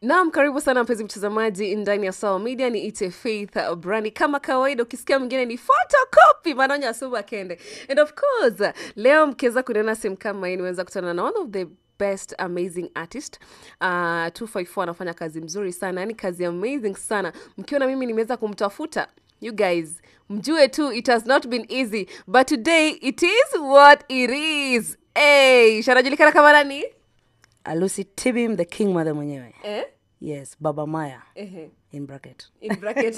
Naam, karibu sana mpenzi mtazamaji ndani ya Sawa Media. Ni ite Faith Brani. Kama kawaida, ukisikia mwingine ni photocopy Manonya Suba Kende. And of course, leo mkiweza kuniona sehemu kama hii, nimeweza kutana na one of the best amazing artist uh, 254 anafanya kazi mzuri sana yani kazi amazing sana mkiona mimi nimeweza kumtafuta you guys mjue tu it has not been easy but today it is what it is hey, shanajulikana kama nani alusi tibim the king mother mwenyewe eh? yes baba maya Ehe. in bracket in bracket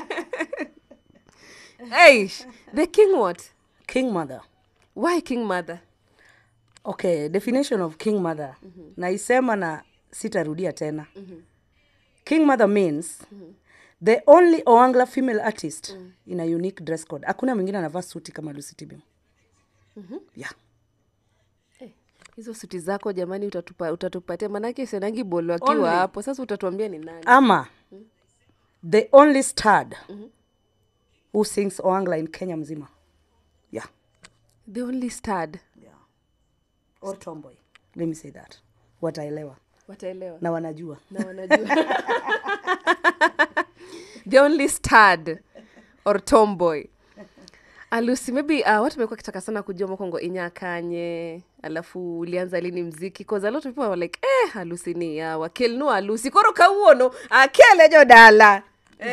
hey, the king what king mother why king mother okay definition of king mother mm-hmm. naisema na sitarudia tena mm-hmm. king mother means mm-hmm. the only oangla female artist mm. in a unique dress code hakuna mwingine anavaa suti kama lucy tibim mm-hmm. yeah hizo suti zako jamani utatupa, utatupatia manake senangi bolo akiwa Only. hapo sasa utatuambia ni nani ama the only stard who sings oangla in kenya mzima yeah the only stad yeah or tomboy let me say that wataelewa wataelewa na wanajua na wanajua the only stad or tomboy alusi maybe uh, watu mekuwa kitaka sana kujua mokongo inyakanye alafu ulianza lini mziki cause a lot of people were like eh alusi ni yawa kel nu alusi koro kawuono akele jo dala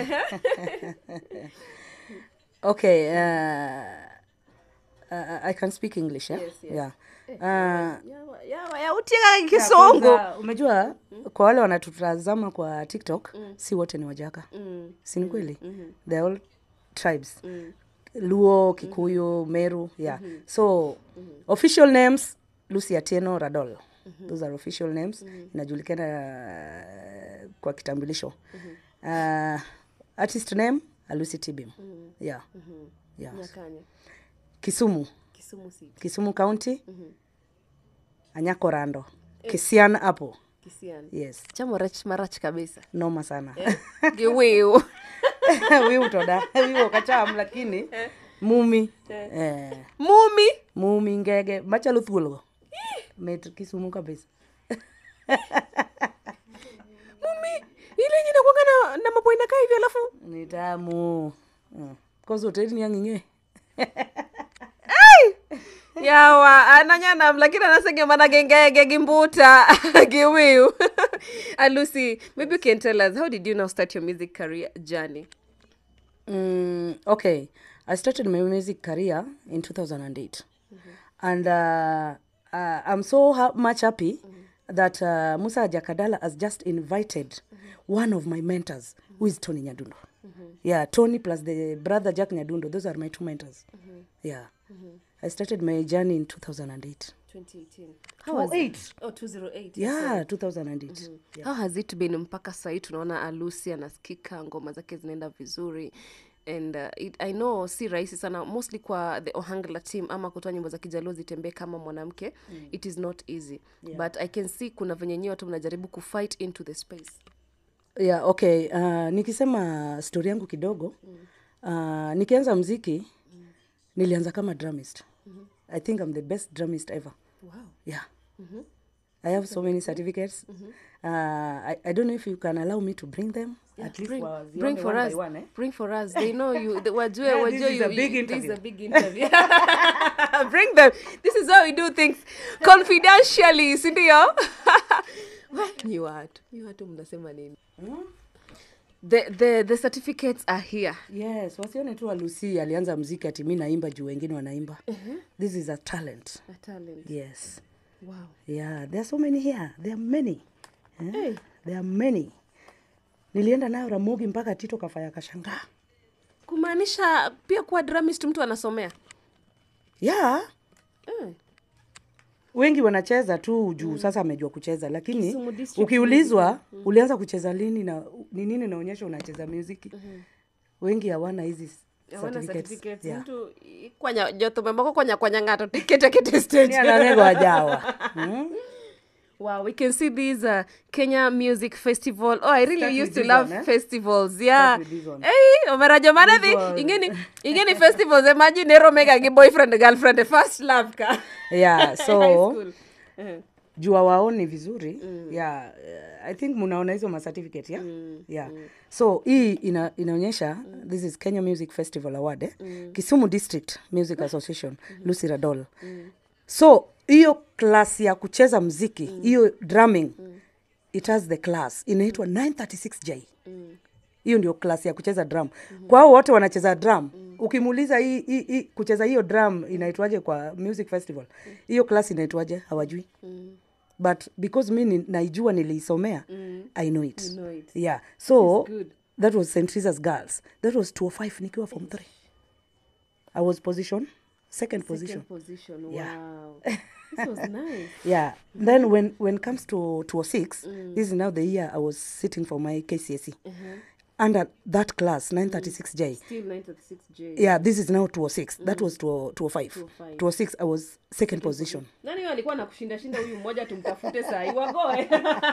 okay uh, uh, i can speak english eh? Yes, yes. yeah uh, yawa yawa ya utieka kisongo kwanza, umejua kwa wale wanatutazama kwa tiktok si wote ni wajaka Mm, si ni kweli they're all tribes luo kikuyu meru yeah so official names lucy atieno radol those are official names inajulikana uh, kwa kitambulisho uh, artist name alusi tibim yeah yeah nyakanye kisumu kisumu city kisumu county anyako rando kisian hapo kisiani yes chamo rach marach kabisa noma sana giwiu wiu toda wiu kacham lakini mumi eh, mumi mumi ngege machalo thuolgo mit kisumu kabisa mumi ile yenye nakwanga na, na mapua inakaa hivi alafu ni tamu mm. kozoteni yang'ing'e yawa ananyanam lakini anasenge mana gengege gimbuta giwiu alusi maybe you can tell us how did you now start your music career journey Mm, okay. I started my music career in 2008. And uh, uh, I'm so ha- much happy that uh, Musa Jakadala has just invited one of my mentors, who is Tony Nyadundo. Yeah, Tony plus the brother Jack Nyadundo. Those are my two mentors. Yeah. I started my journey in 2008. 2018 How was it? oh 208 Yeah, 2008. Yeah. how has it been mpaka sahii tunaona alusi anasikika ngoma zake zinaenda vizuri and uh, it, i know si rahisi sana mostly kwa the ohangla team ama kutoa nyimbo za kijaluo zitembee kama mwanamke mm. it is not easy yeah. but i can see kuna venye nyewe watu mnajaribu kufight into the space yeah okay uh, nikisema stori yangu kidogo uh, nikianza mziki nilianza kama drumist i think i'm the best drumist ever wow. yeah i have so many certificates uh, I, i don't know if you can allow me to bring them at least bring, wazione bring for one us by one, eh? bring for us they know you the, wajue Yeah, wajue this is you, a big you, this is interview. a big interview bring them this is how we do things confidentially sindio ni watu ni watu mnasema nini the, the, the certificates are here yes wasione tu alusi alianza mziki ati mi naimba juu wengine wanaimba this is a talent a talent yes wow yeah there are so many here there are many eh? Hey. there are many nilienda nayo ramogi mpaka tito kafaya kashangaa kumaanisha pia kuwa dramist mtu anasomea yeah mm. wengi wanacheza tu juu sasa amejua kucheza lakini Kisumu district ukiulizwa ulianza kucheza lini na ni nini naonyesha unacheza muziki wengi hawana hizi hawana certificates. certificates Yeah. mtu i- kwanya jothomemoko kwanya kwanya ng'ato tikete kete Ni stage ananego ajawa Hmm? Wow, we can see these uh, Kenya Music Festival. Oh, I really Start used with to this love one, eh? festivals. Yeah. with this one. Hey, omerajo mana This dhi one. ingeni ingeni festivals imagine ero mega gi boyfriend girlfriend first love ka. yeah High so school. Uh-huh. juu awaoni vizuri mm. yeah, uh, i think munaona hizo macertificate yeah? Mm. yeah. Mm. so hii ina, inaonyesha mm. this is kenya music festival award eh? mm. kisumu district music association mm. lucy radol mm. so hiyo class ya kucheza mziki hiyo mm. drumming mm. it has the class inaitwa 936j Mm. hiyo ndio klasi ya kucheza drum mm-hmm. kwa hao wote wanacheza drum mm-hmm. ukimuuliza hii, hii, hii kucheza hiyo drum inaitwaje kwa music festival hiyo klasi inaitwaje hawajui Mm. but because mi ni- naijua niliisomea Mm. i know it You know it. yeah so It's good. that was st teresa's girls that was 205 nikiwa form 3 i was position second position Second position. Yeah. Wow. This was nice. yeah then when when it comes to 206 this is now the year i was sitting for my kcse under that class 936j Still 936J. yeah this is now 206 that was 205 205. 206 i was second position Nani huyo alikuwa anakushinda shinda huyu mmoja tumtafute saa hii wagoe.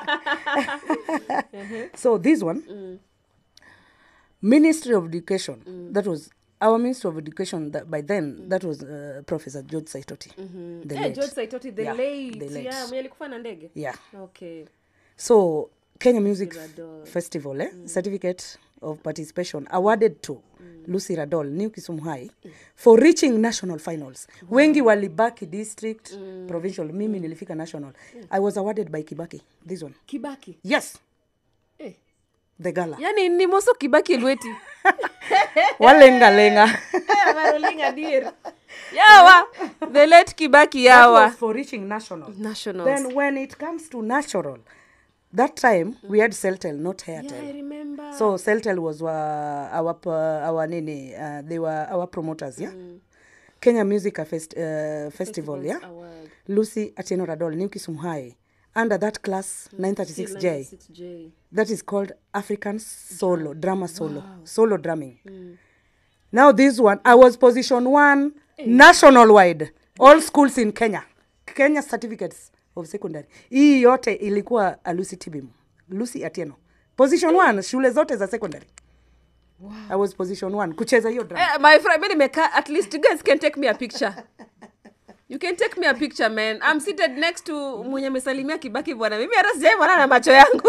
so this one ministry of education that was our ministry of education that by then that was uh, professor george saitoti the Eh, late. George Saitoti the Yeah, late. the late. Yeah, mwenye alikufa na ndege. yeah Okay. so kenya music Radol. festival eh? certificate of participation awarded to lucy radol new kisumu high for reaching national finals wengi walibaki district provincial mimi nilifika national i was awarded by kibaki this one Kibaki. yes Eh. the gala Yaani ni Moso Kibaki Lweti. walengalenga Eh, Marolinga dear. Yawa. The late Kibaki That yawa. was for reaching national Nationals. then when it comes to natural that time we had celtel not hairtel yeah, I remember. so celtel was uh, our p- our nini uh, they were our promoters yeah kenya music Fest, uh, festival yeah Award. lucy atieno radol new kisumu high under that class 936j 96J. that is called african solo drama solo solo drumming now this one i was position one national wide all schools in kenya kenya certificates of secondary hii yote ilikuwa a lucy tibim lucy atieno position one shule zote za secondary wow. i was position one kucheza hiyo drama Eh, my friend, mi nimekaa at least you guys can take me a picture. You can take me a picture man. I'm seated next to mwenye amesalimia Kibaki bwana. Mimi hata sijaona na macho yangu.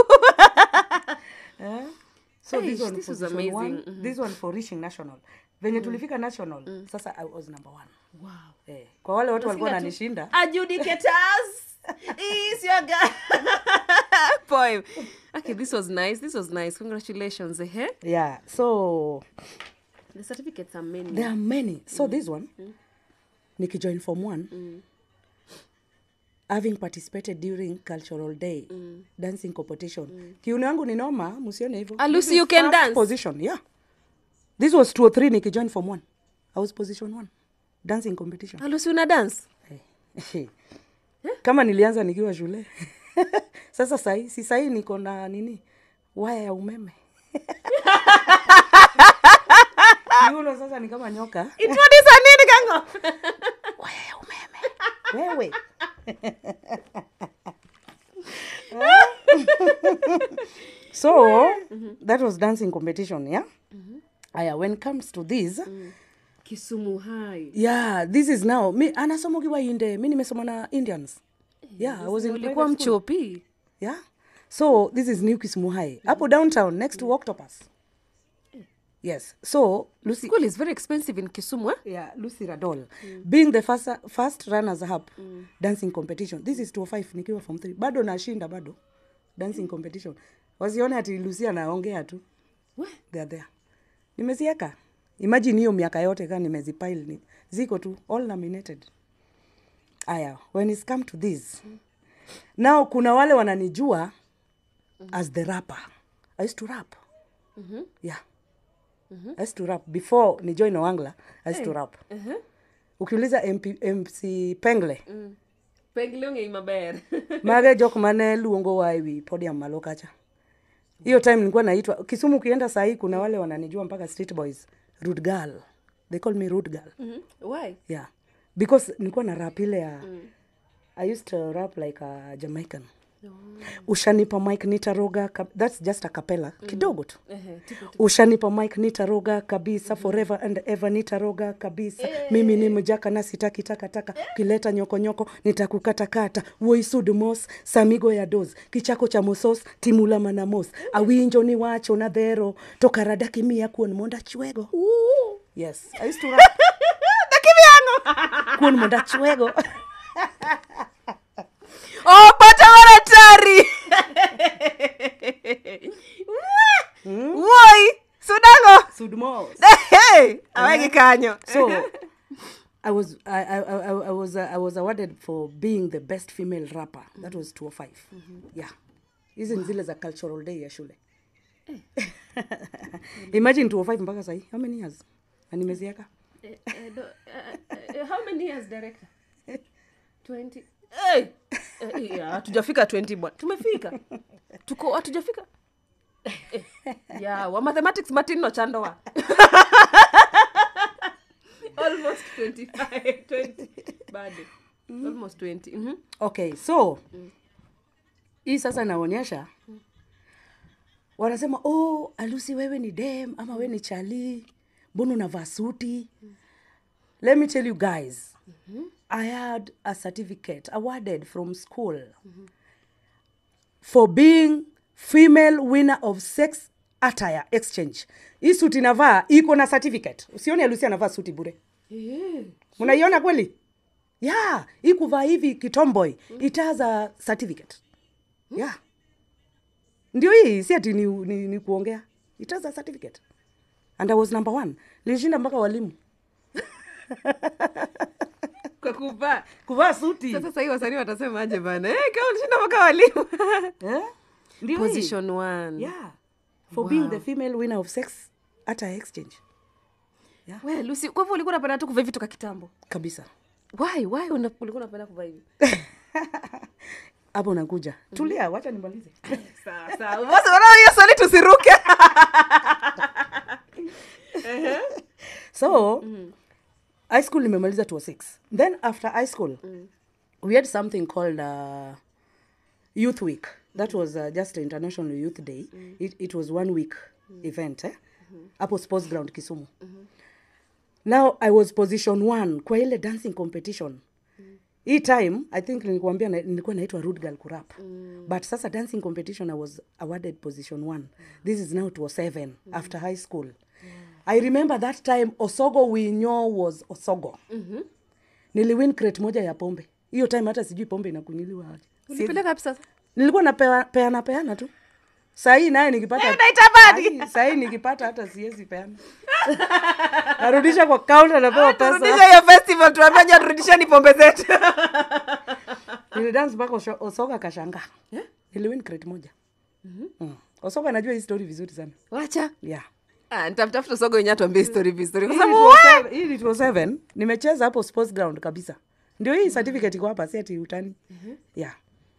so Hey, this one this was position one, amazing. this one for reaching national venye tulifika national sasa i was number one wow. eh, kwa wale watu walikuwa Nasikia tu, wananishinda Adjudicators is your guy. Poem. Okay, this was nice. This was nice. Congratulations. Eh? yeah so The certificates are many. there are many so this one nikijoin form one having participated during cultural day dancing competition kiuno yangu ni noma msione hivyo Ah, This Lucy, is you can first dance? position yeah this was two or three nikijoin form one i was position one dancing competition Alusi una dance? Hey. kama nilianza nikiwa shule sasa sahi si sahi niko na nini waya ya umeme kiuno sasa ni kama nyoka Introduce nini kango? waya ya umeme wewe so that was dancing competition yeah aya when it comes to this Kisumu High. yeah this is now mi anasoma ukiwa inde mi nimesoma na indians yeah i was in Ulikuwa private school. mchopi. yeah so this is new kisumu high hapo downtown next to octopus yes so lucy School is very expensive in Kisumu, eh? yeah lucy radol being the first, first runners up dancing competition this is 205 nikiwa form 3 bado nashinda bado dancing competition wasione ati lucy anaongea tu We. they are there nimezieka imagine hiyo miaka yote kaa nimezipile ni ziko tu all nominated aya when it's come to this now kuna wale wananijua as the rapper i used to rap yeah i used to rap before ni join wangla i used to rap ukiuliza MP, mc pengle Pengle ong'ei maber. mage jok mane luongo wa ewi podium malo kacha hiyo time nilikuwa naitwa kisumu ukienda sahii kuna wale wananijua mpaka street boys rude girl they call me rude girl Mhm. Why? yeah because nilikuwa na rap ile ya i used to rap like a jamaican ushanipa mike nitaroga kab- thats just a capella kidogo tu Ehe, tipo tu. ushanipa mike nitaroga kabisa forever and ever nitaroga kabisa mimi ni mjaka na sitaki takataka ukileta nyokonyoko nitakukatakata woisudmos samigo ya dos kichako cha mosos timula manamos awinjo ni wacho na dhero to karadaki miya kuon monda chwego yes I used to rap. kuon monda chwego Oh, pata maratari woi sudango sudmos hey, awegi kanyo so I was I, I, I, I was uh, I was awarded for being the best female rapper. That was 205. Yeah. Hizi ni zile za cultural day ya shule. Imagine 205 mpaka sahi. How many years? Na nimeziaka. how many years director 20 hey! Eh, yeah, hatujafika 20 bwana tumefika tuko hatujafika eh, yeah, wa mathematics matino chandoa almost 25 20 bado almost 20 mhm Okay, so hii sasa inaonyesha wanasema oh, Alusi wewe ni dem ama wewe ni chali, mbona unavaa suti? Let me tell you guys, I had a certificate awarded from school for being female winner of sex attire exchange. Hii suti navaa iko na certificate. Usione Alusi anavaa suti bure. Eh, Mnaiona kweli? Yeah, hii kuvaa hivi kitomboy it has a certificate. Yeah. Ndio hii si ati ni, ni, ni kuongea. It has a certificate. And I was number one. Nilishinda mpaka walimu. kwa kuvaa Kuvaa suti. sasa sahii wasanii watasemaje bana eh, kama ulishinda mpaka walimu Eh? Ndio hii. position one Yeah. For being the female winner of sex attire exchange. we lusi kwa hivyo ulikuwa unapenda tu kuvaa vitu ka kitambo Kabisa. why why una- ulikuwa unapenda kuvaa hivi Hapo nakuja. Tulia, wacha nimalize. sawa sawa basi unaona hiyo swali tusiruke so high school nimemaliza 206 then after high school we had something called uh, youth week that was uh, just international youth day it, it was one week event eh? hapo sports ground kisumu now i was position one kwa ile dancing competition hii time i think nilikuambia na, nilikuwa naitwa rude girl kurap but sasa dancing competition i was awarded position one this is now to seven after high school i remember that time osogo winyo was osogo niliwin crate moja ya pombe hiyo time hata sijui pombe inakunyiliwa aje. Si- ulipeleka wapi sasa nilikuwa napeana peana, peana tu sahii naye nikipata unaitamani? Ai, sahii nikipata hata siwezi peana narudisha kwa kaunta napewa pesa turudisha hiyo festival tuambia ja turudisheni pombe zetu nilidance mpaka Osho- osoga kashanga niliwin crate moja mm. osoga anajua hii story vizuri sana wacha yeah Ah, nitamtafuta sogo wenye atuambie story vizuri kwa Hii sababu ni we- 207 hii ni 207 nimecheza hapo sports ground kabisa ndio hii certificate iko hapa si ati utani yeah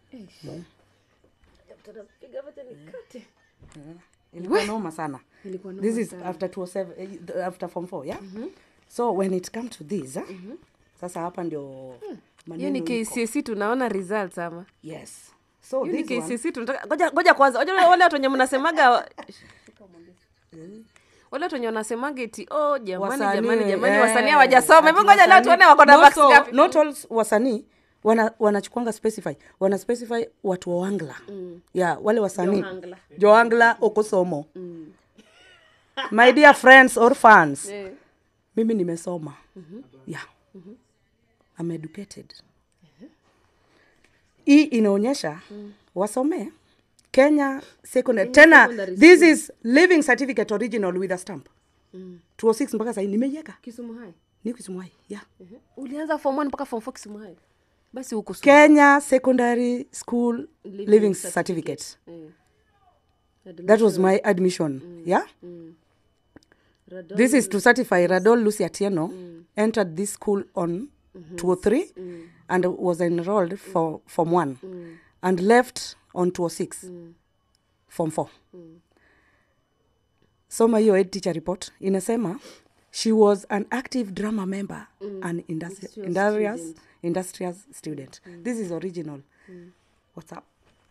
ilikuwa noma sana Ilikuwa noma this is sana. after 207 eh, after form 4 yeah so when it come to this eh, sasa hapa ndio hiyo ni maneno iko. kcc tunaona results ama yes so hiyo ni this one kcc tunataka ngoja ngoja kwanza ngoja wale watu wenye mnasemaga wale watu wenye wanasemaga eti oh jamani wasanii, jamani jamani eh, wasanii hawajasoma hebu ati ngoja leo wasanii- tuone wako na Not marks all- ngapi not all wasanii wana wanachukwanga specify wana specify watu wa wangla mm. yeah wale wasanii Johangla. joangla okosomo mm. my dear friends or fans Eh. mimi nimesoma mm-hmm. yeah mm-hmm. I'm educated hii inaonyesha mm. wasomee kenya secondary tena secondary this is living certificate original with a stamp mm. 206 mpaka sahii nimeiweka kisumu hai ni kisumwai yeah ulianza form 1 mpaka form 4 kisumu hai basi huku kenya secondary school living, Living certificate, certificate. that was my admission yeah this is to certify radol lucy atieno entered this school on 203 and was enrolled for form 1 and left on 206 form 4 soma hiyo head teacher report inasema she was an active drama member and industri- Industrial industrious, student. industrious student this is original what's up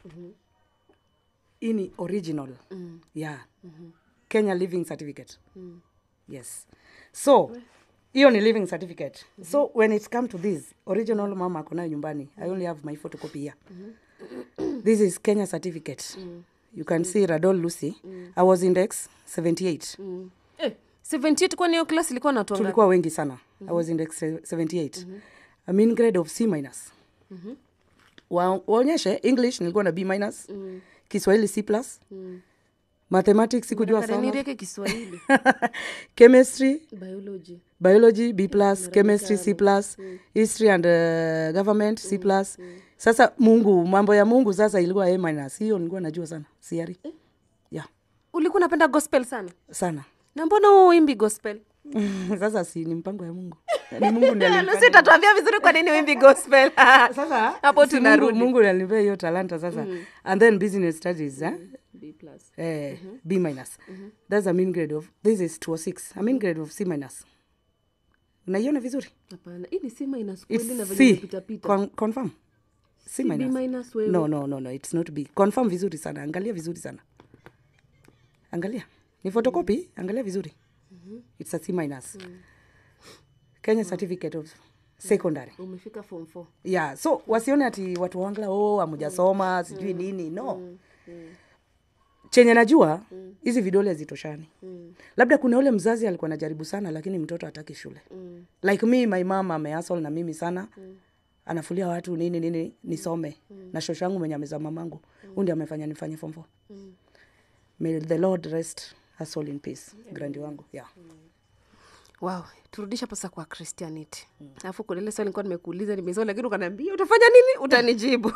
hii ni original yeah kenya living certificate yes so hiyo ni living certificate so when it come to this original mama akonayo nyumbani i only have my photocopy here this is kenya certificate you can see radol lucy i was index 78 eh, 78 kwani hiyo class ilikuwa na watu wangapi? tulikuwa wengi sana i was index 78 i mean grade of c minus Wa- waonyeshe english nilikuwa na b minus kiswahili c plus mathematics sikujua sana Karenireke kiswahili chemistry biology biology b plus chemistry c plus history and uh, government c plus sasa mungu mambo ya mungu sasa ilikuwa a minus hiyo nilikuwa najua sana siari yeah ulikuwa unapenda gospel sana sana na mbona uimbi gospel sasa si ni mpango ya mungu ni mungu ndiye alinipea. lusi tatuambia vizuri kwa nini uimbi gospel sasa hapo si mungu, tunarudi mungu ndiye alinipea hiyo talanta sasa and then business studies eh? B plus. eh, b minus that's a mean grade of this is 206 a mean grade of c minus unaiona vizuri hapana hii ni c minus kweli na It's venye c imepitapita Con- confirm c B minus minus wewe no no no no it's not b confirm vizuri sana angalia vizuri sana angalia ni photocopy angalia vizuri it's a c minus kenya certificate of secondary umefika form 4 yeah so wasione ati watu wangla oh amujasoma sijui nini no chenye najua hizi vidole hazitoshani labda kuna ule mzazi alikuwa anajaribu sana lakini mtoto hataki shule like me my mama ameasol na mimi sana anafulia watu nini nini nisome na shosho yangu mwenye ameza mamangu huu ndi amefanya nifanye form four may the lord rest her soul in peace grandi wangu yeah wow turudisha pasa kwa christianity alafu kuna ile swali nilikuwa nimekuuliza nimesoma lakini ukaniambia utafanya nini utanijibu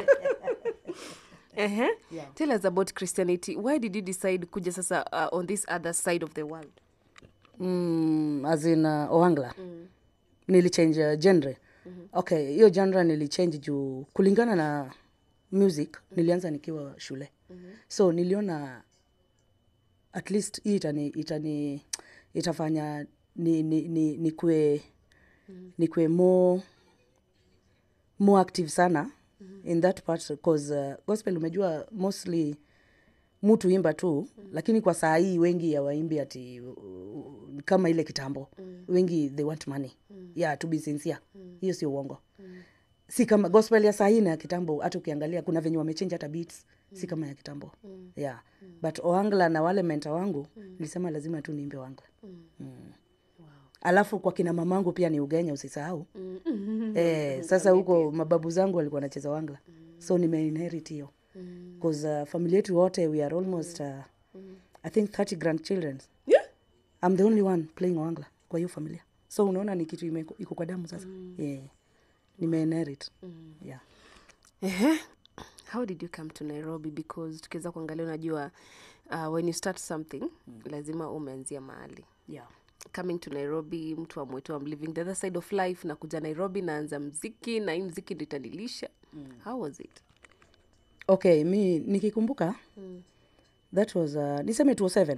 Ehe. tell us about christianity why did you decide kuja sasa uh, on this other side of the world mm, as in uh, oangla mm. nilichange uh, genre mm-hmm. okay hiyo genre nilichange juu kulingana na music nilianza nikiwa shule mm-hmm. so niliona at least hii itani, itani itafanya ni, ni, ni, nikue mm-hmm. nikue more more active sana mm-hmm. in that part cause uh, gospel umejua mostly mutu imba tu mm. lakini kwa saa hii wengi hawaimbi ati uh, kama ile kitambo mm. wengi they want money mm. yeah to be sincere hiyo sio uongo mm. si kama gospel ya saa hii na ya kitambo hata ukiangalia kuna venye wamechange hata beats mm. si kama ya kitambo mm. yeah mm. but oangla na wale menta wangu mm. nilisema lazima tu niimbe wangla mm. Mm. alafu kwa kina mamangu pia ni ugenya usisahau mm. eh, sasa huko mababu zangu walikuwa wanacheza wangla mm. so nimeinherit hiyo because uh, familia yetu wote we are almost uh, i think 30 grandchildren yeah. i'm the only one playing wangla kwa hiyo familia so unaona ni kitu ime- iko kwa damu sasa yeah. nimeinherit yeah Ehe. how did you come to nairobi because tukiweza kuangalia unajua uh, when you start something lazima umeanzia mahali yeah coming to nairobi mtu amwetu am living the other side of life na kuja nairobi naanza mziki na hii mziki ndo itanilisha how was it okay mi nikikumbuka that was uh, niseme 207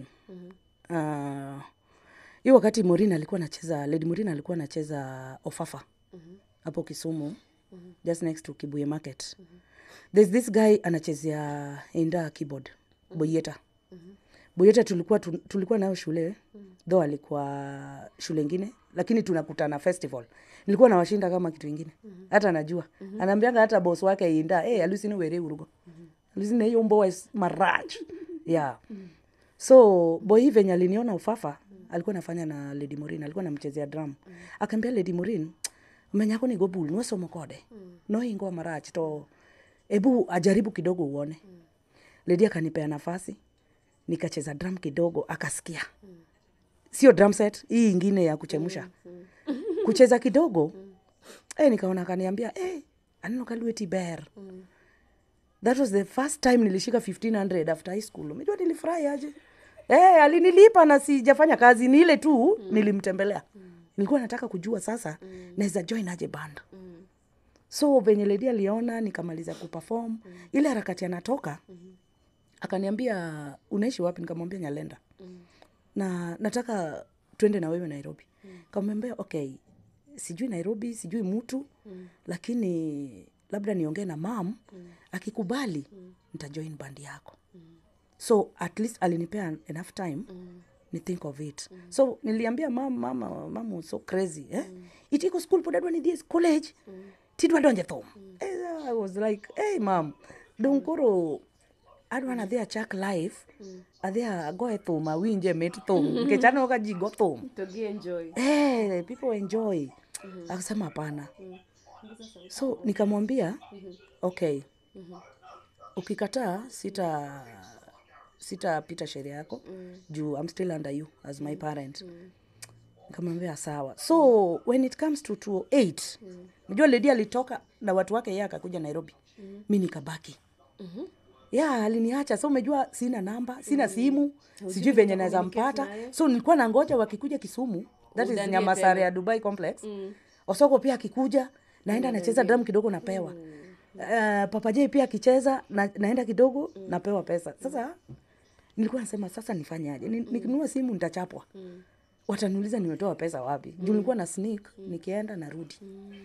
uh, hiyo wakati morin alikuwa anacheza lady morin alikuwa anacheza ofafa hapo kisumu just next to kibuye market there's this guy anachezea inda keyboard boyeta boyeta tulikuwa tu, tulikuwa nayo shule though alikuwa shule ingine lakini tunakutana festival nilikuwa nawashinda kama kitu ingine hata anajua anaambianga hata bos wake inda hey, alusini were urugo alusini hiyo mboa is maraj yeah so boy venye aliniona ufafa alikuwa nafanya na lady morin alikuwa namchezea drum akaambia lady morin menyako ni gobul nosomo kode noingo marach to ebu ajaribu kidogo uone lady akanipea nafasi nikacheza drum kidogo akasikia sio drum set hii ingine ya kuchemusha kucheza kidogo eh, nikaona akaniambia eh, aneno kalueti ber that was the first time nilishika 1500 after high school umejua nilifurahi aje eh, alinilipa na sijafanya kazi ni ile tu nilimtembelea nilikuwa nataka kujua sasa naweza join aje band so venye ledi aliona nikamaliza kuperform ile harakati anatoka akaniambia unaishi wapi nikamwambia nyalenda na nataka twende na wewe nairobi kamwambia okay sijui nairobi sijui mtu lakini labda niongee na mam akikubali nitajoin band yako so at least alinipea enough time ni think of it so niliambia mam mama mama was so crazy eh? itiko school pod adwa ni this college tidwa donje thum Eh, i was like hey mam dong koro adwa nadhi achak life adhi agoye thum awinje mit thum nikech aneno ka ji go thum to gi enjoy hey, people enjoy akasema hapana so nikamwambia okay ukikataa sita sitapita sheria yako juu i'm still under you as my parent nikamwambia sawa so when it comes to 208 najua ledi alitoka na watu wake yeye akakuja nairobi mi nikabaki ya aliniacha so umejua sina namba sina simu sijui venye naweza mpata so nilikuwa na ngoja wakikuja kisumu that is Udanie nyamasare ya dubai complex osoko pia akikuja naenda nacheza drum kidogo napewa uh, papajei pia akicheza na, naenda kidogo napewa pesa sasa nilikuwa nasema sasa nifanyaje Ni- nikinunua simu nitachapwa wataniuliza nimetoa pesa wapi juu nilikuwa na sneak nikienda narudi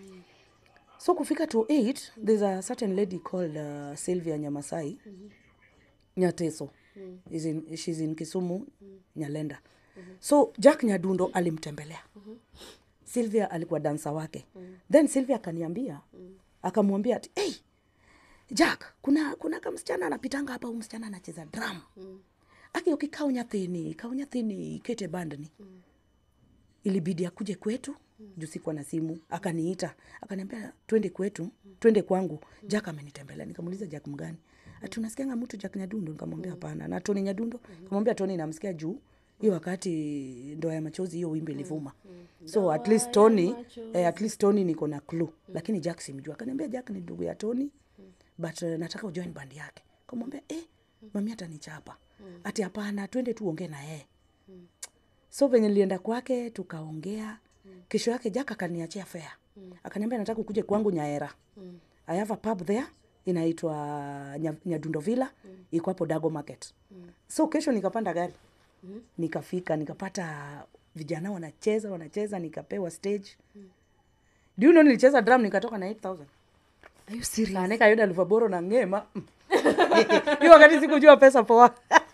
so kufika to 8 there's a certain lady called uh, sylvia nyamasai nyateso Is in, she's in kisumu nyalenda so jack nyadundo alimtembelea sylvia alikuwa dansa wake then sylvia akaniambia akamwambia ati hey, jack kuna kuna kamsichana anapitanga hapa huyu msichana anacheza drum aki ukikao nyathini kao nyathini kete bandni ilibidi akuje kwetu juu sikuwa na simu akaniita akaniambia twende kwetu twende kwangu jack amenitembelea nikamuuliza jack mgani ati unasikianga mtu jack nyadundo nikamwambia hapana na toni nyadundo kamwambia toni namsikia juu hiyo wakati ndoa ya machozi hiyo wimbi ilivuma so at least tony eh, at least tony niko na clue lakini jack simjua akaniambia jack ni ndugu ya tony but uh, nataka ujoin bandi yake kamwambia eh, mami atanichapa ati hapana twende tuongee na yeye so venye nilienda kwake tukaongea kesho yake jaka akaniachia fea akaniambia nataka ukuje kwangu nyaera i have a pub there inaitwa Nya- nyadundo villa iko hapo dago market so kesho nikapanda gari nikafika nikapata vijana wanacheza wanacheza nikapewa stage do you know nilicheza drum nikatoka na 8000 are you serious kaneka yoda luvaboro na ngema hiyo wakati sikujua pesa poa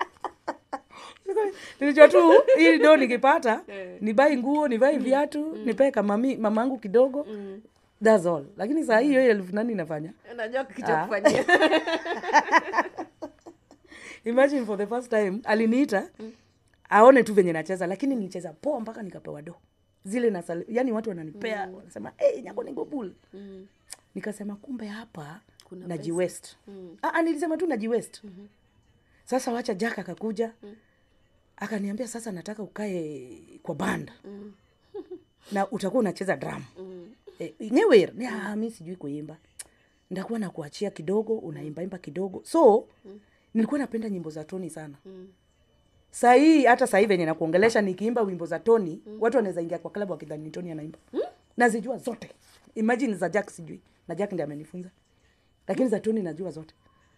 nilijua tu hii do nikipata nibai nguo nibai viatu nipee kamami mamangu kidogo thats all lakini saa hii hiyo elfu nani inafanya unajua kicha kufanyia imagine for the first time aliniita aone tu venye nacheza lakini nilicheza poa mpaka nikapewa do zile na yani watu wananipea wanasema hey, nyako nigobul nikasema kumbe hapa Kuna najiwest mm. nilisema tu najiwest mm-hmm. sasa wacha jack akakuja mm. akaniambia sasa nataka ukae kwa banda mm. na utakuwa unacheza drum mm. e, nyewer mm. mi sijui kuimba ndakuwa nakuachia kidogo unaimbaimba kidogo so mm. nilikuwa napenda nyimbo za toni sana mm sahii hata sahii venye nakuongelesha nikiimba wimbo za toni mm. watu wanaweza ingia kwa klabu wakidhani ni toni anaimba mm? nazijua zote imagine za jack sijui na jack ndi amenifunza lakini za toni najua zote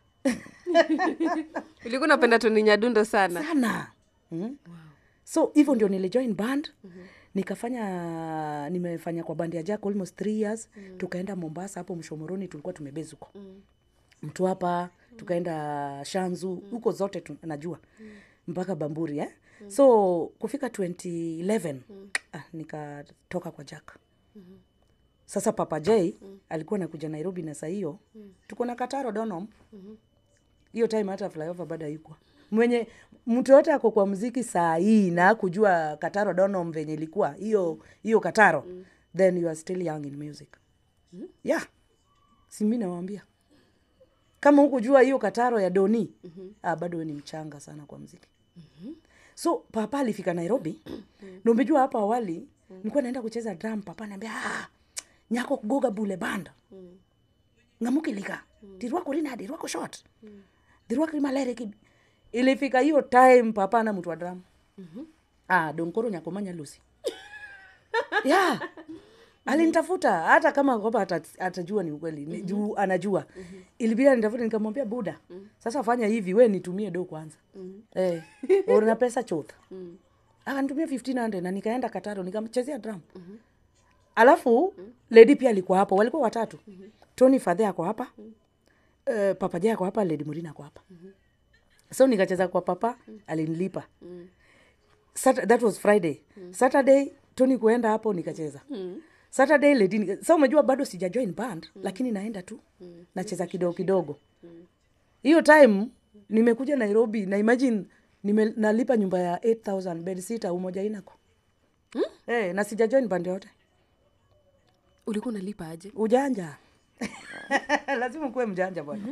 ulikuwa unapenda toni nyadundo sana sana mm? wow. so hivyo ndio nilijoin band mm-hmm. nikafanya nimefanya kwa band ya jack almost three years mm. tukaenda mombasa hapo mshomoroni tulikuwa tumebezi huko mm. mtu hapa tukaenda shanzu huko zote tu, najua mm. mpaka bamburi eh? mm. so kufika 2011 mm. ah, nikatoka kwa jack mm-hmm. sasa papa j mm. alikuwa nakuja nairobi na saa hiyo mm. tuko na kataro donom mm-hmm hiyo time hata flyover bado haikuwa mwenye mtu yote ako kwa mziki saa hii na kujua kataro donom venye ilikuwa hiyo hiyo kataro mm. then you are still young in music mm. yeah simi nawambia kama hukujua hiyo kataro ya doni mm-hmm. ah, bado we ni mchanga sana kwa mziki mm-hmm. so papa alifika nairobi mm-hmm. na umejua hapo awali mm-hmm. nilikuwa naenda kucheza drum papa naambia ah, nyako kugoga bule banda mm. ngamukilika mm. dirwako rina dirwako short mm dhirwakri malere ki ilifika hiyo time papa na mtu wa drum mm-hmm. ah, donkoro nyakomanya lusi yeah alinitafuta hata kama kwamba ata- atajua ni ukweli mm-hmm. juu anajua mm-hmm. ilibidi anitafuta nikamwambia buda mm-hmm. sasa fanya hivi we nitumie do kwanza mm-hmm. eh, una pesa chotha mm-hmm. akanitumia 1500 na nikaenda kataro nikamchezea drum mm-hmm. alafu mm-hmm. ledi pia alikuwa hapo walikuwa watatu mm-hmm. tony fadhe ako hapa uh, papa ja ako hapa ledi murina ako hapa so nikacheza kwa papa alinilipa Sat- that was friday saturday tony kuenda hapo nikacheza saturday lady nika- sa umejua bado sija join band lakini naenda tu nacheza kidogo kidogo hiyo time nimekuja nairobi na imagine nime, nalipa nyumba ya 8000 bed sita umoja inako hmm? hey, na sija join band yote ulikuwa unalipa aje ujanja lazima kuwe mjanja bwana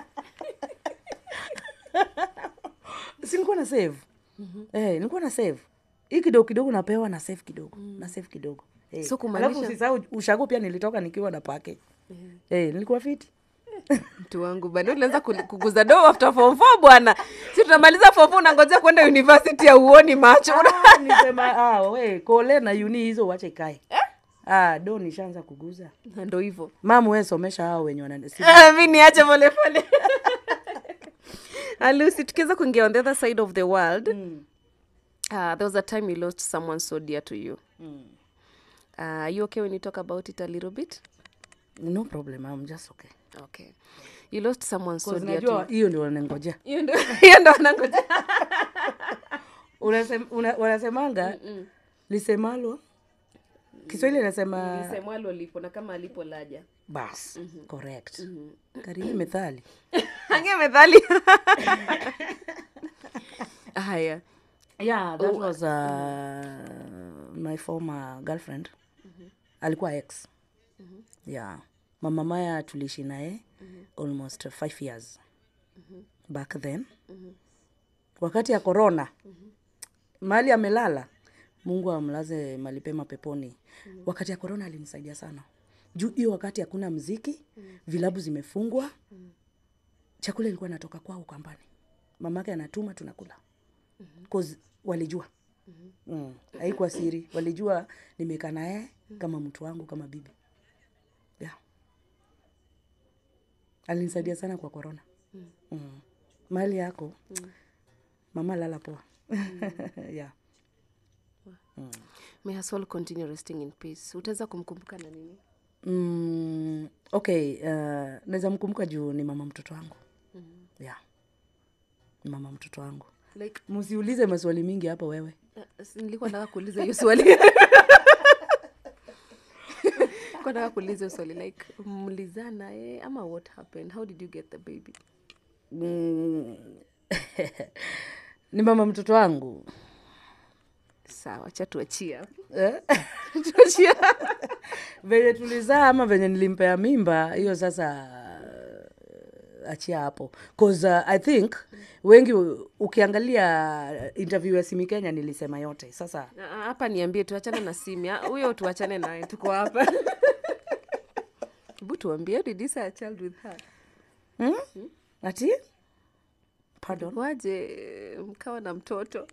si nilikuwa na save eh, nilikuwa na save hii kidogo kidogo napewa na save kidogo na save kidogo eh. So kumaanisha- Alafu usisahau ushago pia nilitoka nikiwa na package eh, nilikuwa fiti mtu wangu bana ulianza kuli- kuguza do after form four bwana si tunamaliza form four unangojea kwenda university ya uoni macho Ah, nisema ah, we kole na uni hizo wache ikae ah, do nishaanza kuguza Na ndo hivyo mamu we somesha hao wenye wana si- Ah, mi niache polepole alusi tukiweza kuingia on the other side of the world Mm, uh, there was a time you lost someone so dear to you mm. uh, are you okay when you talk about it a little bit no problem I'm just okay okay you lost someone so 'Cause dear to najua you hiyo ndio wanangojea hiyo ndo hiyo ndo wanangoja Unasem- una- wanasemanga lisemalo kiswahili anasema lisemwalo lipo na kama alipo laja bas correct karibu methali ange methali haya yeah that was uh, my former girlfriend alikuwa ex yeah mama maya tuliishi naye almost five years back then wakati ya corona mahali amelala mungu amlaze malipema peponi wakati ya corona alinisaidia sana juu hiyo wakati hakuna mziki vilabu zimefungwa chakula ilikuwa natoka kwao kambani mamake anatuma tunakula cause walijua mm. haikuwa siri walijua nimekaa naye kama mtu wangu kama bibi yeah. alinisaidia sana kwa korona mm. mali yako mama lala poa yeah. may her soul continue resting in peace utaweza kumkumbuka na nini mm, okay uh, naweza mkumbuka juu ni mama mtoto wangu yeah. ni mama mtoto wangu like msiulize maswali mingi hapa wewe uh, si- nilikuwa nataka kuuliza hiyo swali Nilikuwa nataka kuuliza hiyo swali like mlizana eh, ama what happened how did you get the baby mm. ni mama mtoto wangu sawa cha tuachia eh? tuachia venye tulizaa ama venye nilimpea mimba hiyo sasa uh, achia hapo cause uh, i think wengi u- ukiangalia interview ya simi kenya nilisema yote sasa Ah, ah, hapa niambie tuachane na simu ah, huyo tuachane naye tuko hapa hebu tuambie how did you say a child with her hmm? ati pardon waje mkawa na mtoto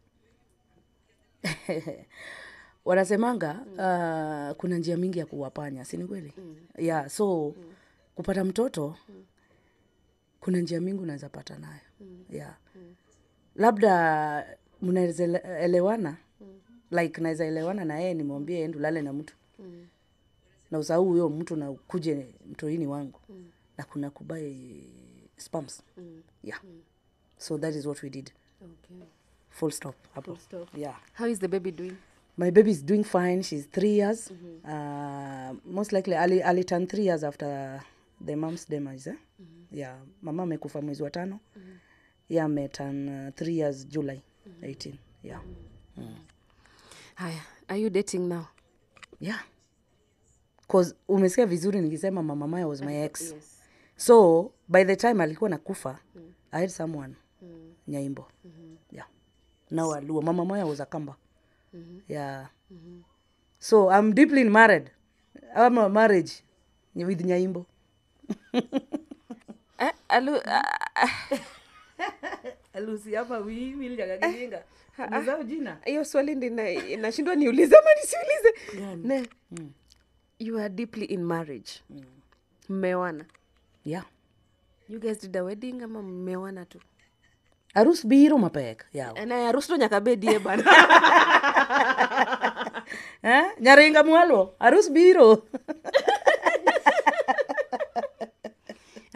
wanasemanga uh, kuna njia mingi ya kuwapanya si ni kweli mm. yeah so mm. kupata mtoto mm. kuna njia mingi unaweza pata nayo mm. yeah mm. labda mnaweza ele- elewana mm. like naweza elewana na yeye nimwambie ende ulale na mtu mm. na usahau huyo mtu na ukuje mtoini wangu mm. na kuna kubai spams Mm. yeah so that is what we did okay. full stop hapo Full stop. yeah how is the baby doing my baby is doing fine she's three years uh, most likely ali, ali turn three years after the mom's demise eh? yeah mama amekufa mwezi wa tano yeah ameturn uh, three years july 18 yeah haya are you dating now yeah cause umesikia vizuri nikisema mama maya was my ex yes. so by the time alikuwa nakufa i had someone nyaimbo yeah now aluo mama moya was a kamba yeah so i'm deeply married I'm a marriage with nyaimbo eh, alu, ah, ah, alusi hapa wiwiljagagilinga mzao jina hiyo swali ndi na- inashindwa niulize ama nisiulize ne you are deeply in marriage mmewana yeah you guys did a wedding ama mmewana tu arus biro mapek yaw na harusi to nyaka bedie bana eh? nyaringa mwalo arus biro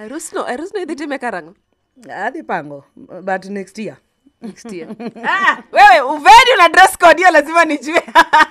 arus no arus no idhi time karang'o adhi pango but next year next year ah, wewe uveni una dress code hiyo lazima nijue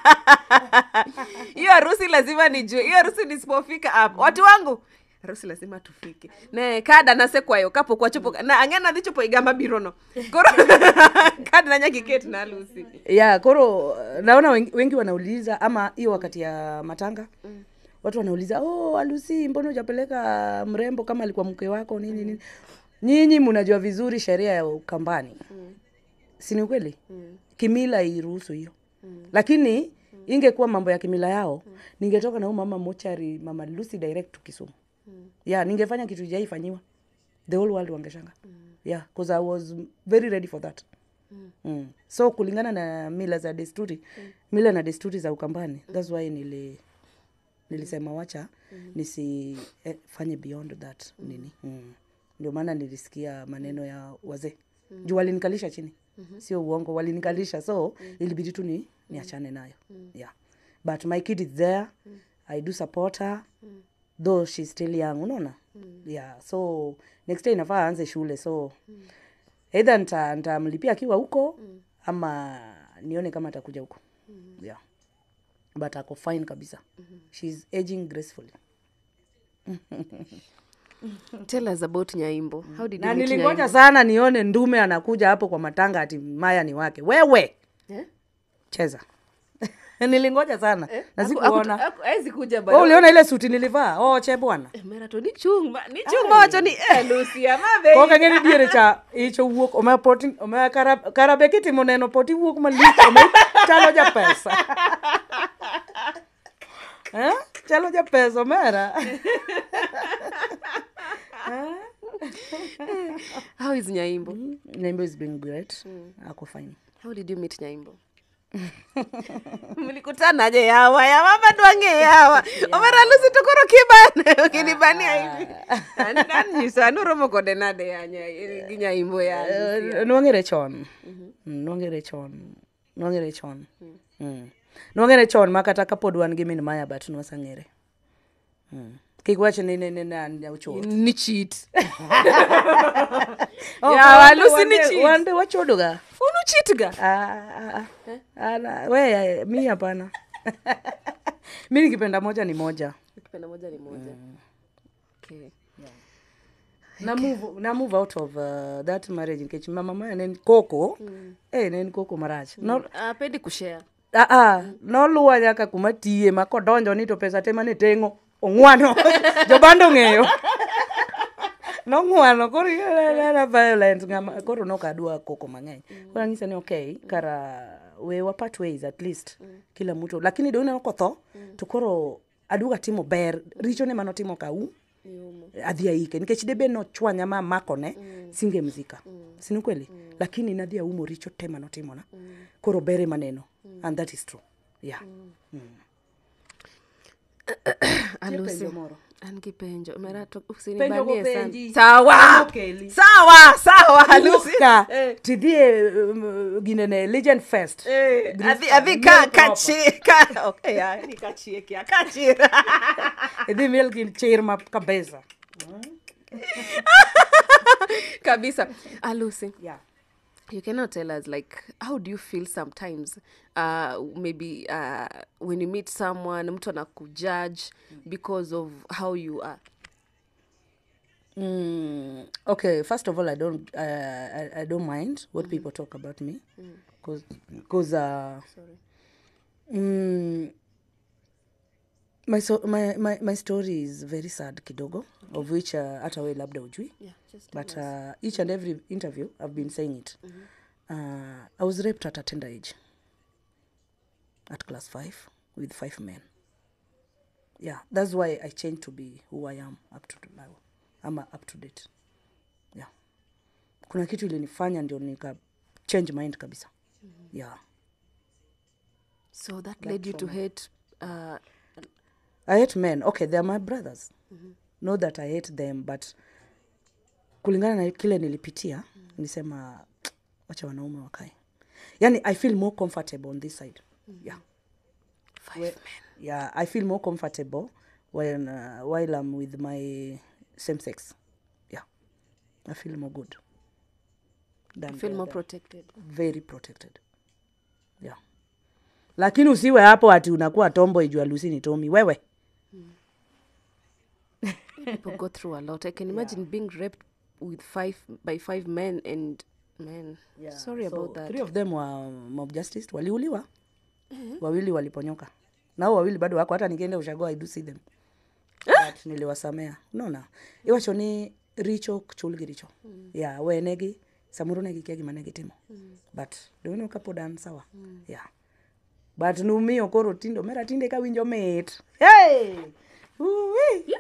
hiyo harusi lazima nijue hiyo harusi nisipofika hapo watu wangu harusi lazima tufike ne kada nasekwayo kapo kwachopo na ang'ena dhi chopo igamba birono koro kada nanyakiketi na harusi ya koro naona wengi, wengi wanauliza ama hiyo wakati ya matanga mm. watu wanauliza oh alusi mbona hujapeleka mrembo kama alikuwa mke wako nini nini nyinyi mnajua vizuri sheria ya ukambani mm. si ni ukweli mm. kimila iruhusu hiyo mm. lakini mm. ingekuwa mambo ya kimila yao mm. ningetoka na huyu mama mochari mama lucy direct to kisumu mm. yeah ningefanya kitu jaifanyiwa the whole world wangeshanga mm. yeah because i was very ready for that mm. Mm. so kulingana na mila za desturi mm. mila na desturi za ukambani mm. thats why nili nilisema wacha mm. nisifanye eh, beyond that mm. nini mm. ndio maana nilisikia maneno ya wazee mm. juu walinikalisha chini mm-hmm. sio uongo walinikalisha so mm. ilibidi tu ni niachane nayo mm. yeah but my kid is there mm. i do support her mm. though she's still young unaona mm. yeah so next day inafaa aanze shule so mm. either nita- nitamlipia akiwa huko mm. ama nione kama atakuja huko mm. yeah but ako fine kabisa mm-hmm. she's aging gracefully tell us about nyaimbo how did you na meet nilingoja Nyaimbo? sana nione ndume anakuja hapo kwa matanga ati maya ni wake wewe Eh? cheza nilingoja sana na Aku- sikuona aku- aku- hawezi kuja oh, bado. uliona ile suti nilivaa oh che bwana Eh, mera to ni chung ma- ni chung mawacho ni eh, Lucy, ama ko be kang'eni diere cha icho wuok ome poti ome karab- karabe kitimo neno poti wuok malich ome chalo ja pesa eh? chalo ja pesa omera how is nyaimbo Nyimbo is doing great ako fine how did you meet nyaimbo mlikutanaje yawa ya mama dwange yawa omera lusi tokoro kibane ukinibania hivi An- an nyiso an uromo kode nade ya nya- gi nyaimbo ya Lucy? Eh, nwang'ere chon Mm, nwang'ere chon nwang'ere chon Mm. nwang'ere chon ma kata kapod wan gi min maya but nwasang'ere Mm. kik wach ni ni ni an ochot ni cheat Oh, Yawa, wande- Lucy ni wande- cheat. wande wachodoga unu cheat ga Ah, ah, ah. Ala, we mi hapana mi nikipenda moja ni moja ukipenda moja ni moja okay. na move, na move out of uh, that marriage nikech mama maya ne en koko eh, ne en koko marach no, apendi kushare ah, ah, noluwa nyaka kuma tiye ma kodonjo ni to pesa te mane teng'o ong'wano jobando ong'eyo nong'wano koro era violent ng'ama koro nokadwa koko mang'eny koro ang'isa ni okay kara we wapat ways at least kila mtu lakini do ineno kotho to koro aduga timo ber richo ne manotimo kau adhi aike nikech debe nochwanya ma makone mm. singemzika mm. sini kweli mm. lakini nadhi aumo richo te manotimona mm. koro bere maneno mm. and that is true yeah mm. alusi penjo moro. an gi penjo mera to Penjo usinibanie gopenji. sana sawa Penjo keli. sawa sawa alusi Luka, Eh. tidhie um, ginene legend fest Eh, Group adhi ka- adhi miel ka proper. kachi ka okay ya ni kachie kia kachira idhi miel gin chir ma kabisa kabisa alusi yeah. you cannot tell us like how do you feel sometimes uh, maybe uh, when you meet someone mtu anakujudge because of how you are Mm, okay, first of all, I don't, uh, I, I don't mind what people talk about me, because, because, uh, mm, my, so, my, my, my story is very sad kidogo, of which uh, hata we labda ujui, yeah, just but uh, each and every interview I've been saying it. Uh, I was raped at a tender age, at class five, with five men. Yeah, that's why I changed to be who I am up to now. I'm up to date. Yeah. Kuna kitu ilinifanya ndio nika change mind kabisa. Yeah. so that led you to hate uh, I hate men. Okay, they are my brothers. Not that I hate them, but kulingana na kile nilipitia, nilisema wacha wanaume wakae. Yani I feel more comfortable on this side. Yeah. five men Yeah, I feel more comfortable when uh, while I'm with my same sex. i feel more good than feel the more other. protected very protected yeah lakini usiwe hapo ati unakuwa tombo ijua lusi ni tomi wewe people go through a lot i can imagine being raped with five by five men and men sorry so about that three of them wa mob justice waliuliwa wawili waliponyoka nao wawili bado wako hata nikienda ushago i do see them but niliwasamea unaona iwacho ni richo chulgi richo yeah wenegi samoro negi kia gima negi timo but dono kapodan sawa yeah but numiyo koro tindo mera tinde kawinjo mit hey! Uwi!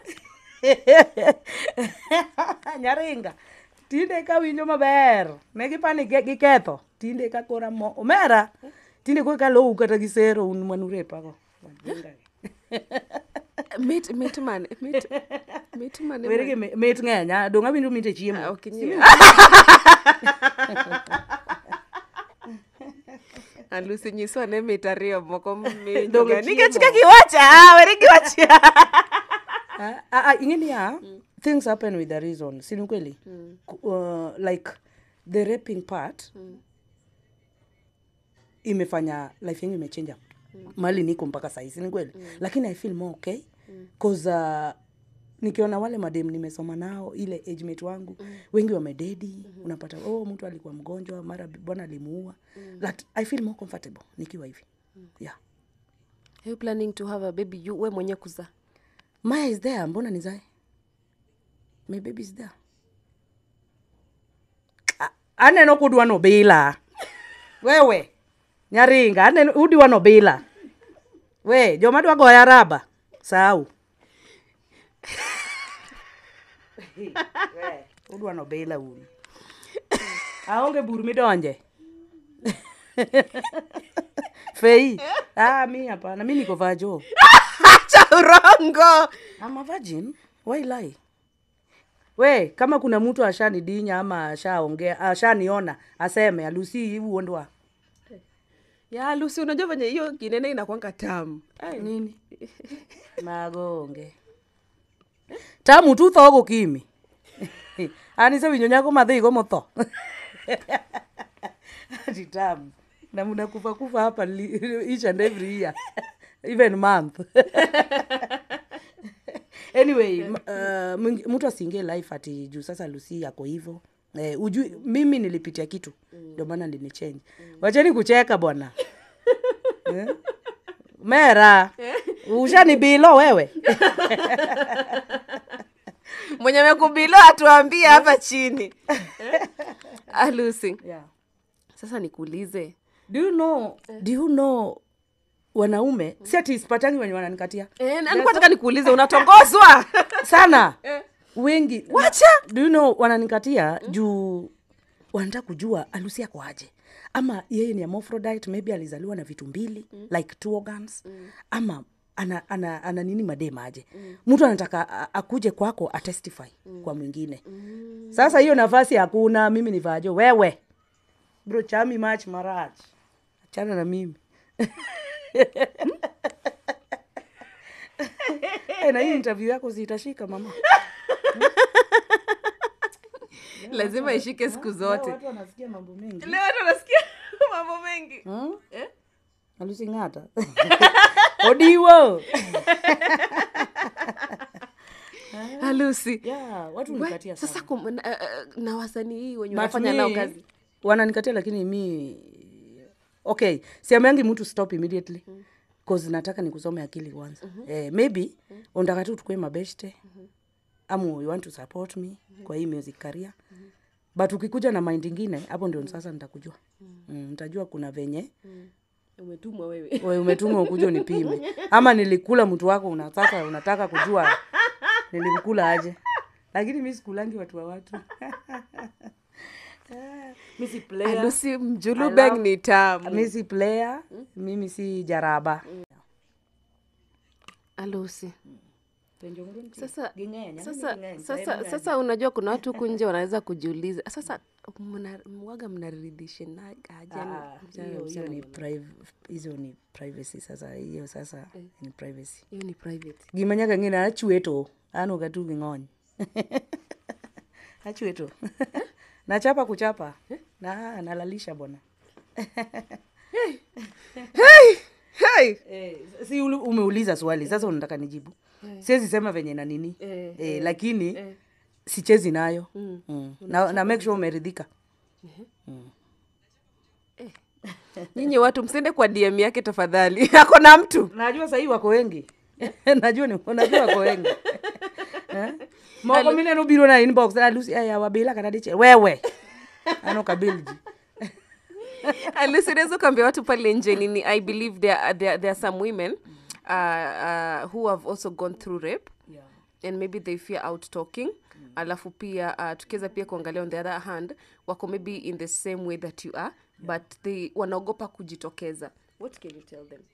nyaringa tinde kawinjo maber negipani ge- giketho tinde ka kora mo omera tinde koro kalou kata gi sero un manurepago mit mit man mit mit man were gi mi- mit ng'eny ah, dong' awinjo mit e chiemo Ah, ok nyie. An Lucy nyiswa ne mit ariyo moko Dong' minyoga e nikech chiemo. ka giwacha were giwacha Ah, ah, ah, ingeni ya things happen with a reason sini kweli Ku- uh, like the raping part imefanya life yangu imechenja mali niko mpaka sahii sini kweli lakini i feel more okay cause uh, nikiona wale madem nimesoma nao ile age mate wangu wengi wamededi unapata oh mtu alikuwa mgonjwa mara bi- bwana alimuua That i feel more comfortable nikiwa hivi yeah Are you planning to have a baby you we mwenye kuzaa maya is there mbona nizae my baby is there A- aneno kudwa nobila wewe nyaringa aneno udwa nobila we joma dwa goya raba sau We, udwa nobila un aonge bur midonje fei ah, mi hapana mi niko vajo cha urongo I'm a virgin. Why lie? We, kama kuna mtu ashanidinya ama ashaongea ashaniona aseme alusi uondwa ya Lucy unajua venye hiyo kinene inakwanga tamu Ai, nini magonge tamu tu tho gukimi ani se winyo nyako madhi go motho ati tamu na mnakufa kufa hapa li- each and every year even month anyway m- uh, mwingi- mtu asiingie life ati juu sasa lusi yako hivo eh, ujui mimi nilipitia kitu ndio maana nilichange wacheni kucheka bwana eh? mera ushanibilo wewe mwenye amekubilo atuambie hapa chini ah, Lucy yeah. sasa nikuulize do you know, do you know wanaume si ati sipatangi wenye wananikatia Eh, na nilikuwa nataka nikuulize unatongozwa sana wengi wacha do you know wananikatia juu wanataka kujua alusi yako aje ama yeye ni hermaphrodite maybe alizaliwa na vitu mbili like two organs ama ana, ana, ana nini madema aje mtu anataka a- akuje kwako atestify kwa mwingine sasa hiyo nafasi hakuna mimi ni vajo wewe bro chami mach marach achana na mimi Eh, na hii interview yako zitashika mama lazima ishike siku zote watu wanasikia mambo mengi leo watu wanasikia mambo mengi Hmm? Eh? alusing'ata odiwo Ah, Lucy yeah, watu We, nikatia sasa sana kum, na, uh, na wasanii hii wenye But wanafanya me, nao kazi wananikatia lakini mi okay siameangi mtu stop immediately cause nataka nikusome akili kwanza eh, maybe unataka tu tukue mabeshte ama you want to support me kwa hii music career but ukikuja na mind ingine hapo ndio sasa nitakujua mm, nitajua kuna venye umetumwa wewe we umetuma ukuja unipime ama nilikula mtu wako unataka unataka kujua nilimkula aje lakini mi sikulangi watu wa watu mi si Ah, player Lucy I mjulubeng love- ni tamu mi si player mimi si jaraba Ah, Lucy sasa Ging'enya, sasa mimi ging'enya, sasa hebu sasa unajua kuna watu huku nje wanaweza kujiuliza sasa mna- mwaga mnaridhishana aje Ah, msichana na hiyo- hiyo msichana ni mwenyewe? priv- hizo ni privacy sasa hiyo sasa ni privacy hiyo ni private gimanyaka ng'ina achweto an ok atu gi ng'ony achiwetu nachapa kuchapa na nalalisha bwana hey! eh, si uli- umeuliza swali sasa unataka nijibu siwezi sema venye na nini Eh, eh, lakini sichezi nayo mm. na, na make sure umeridhika nyinyi watu msiende kwa dm yake tafadhali ako na mtu najua sahii wako wengi najua ni najua wako wengi Eh? moko mine nobiro na inbox alusi aya wabila kanadiche wewe ano kabilji alisi unaweza ukaambia watu pale nje nini i believe there, are- there, there are some women uh, uh, who have also gone through rape yeah. and maybe they fear out talking mm. alafu pia uh, tukiweza pia kuangalia on the other hand wako maybe in the same way that you are but they wanaogopa kujitokeza what can you tell them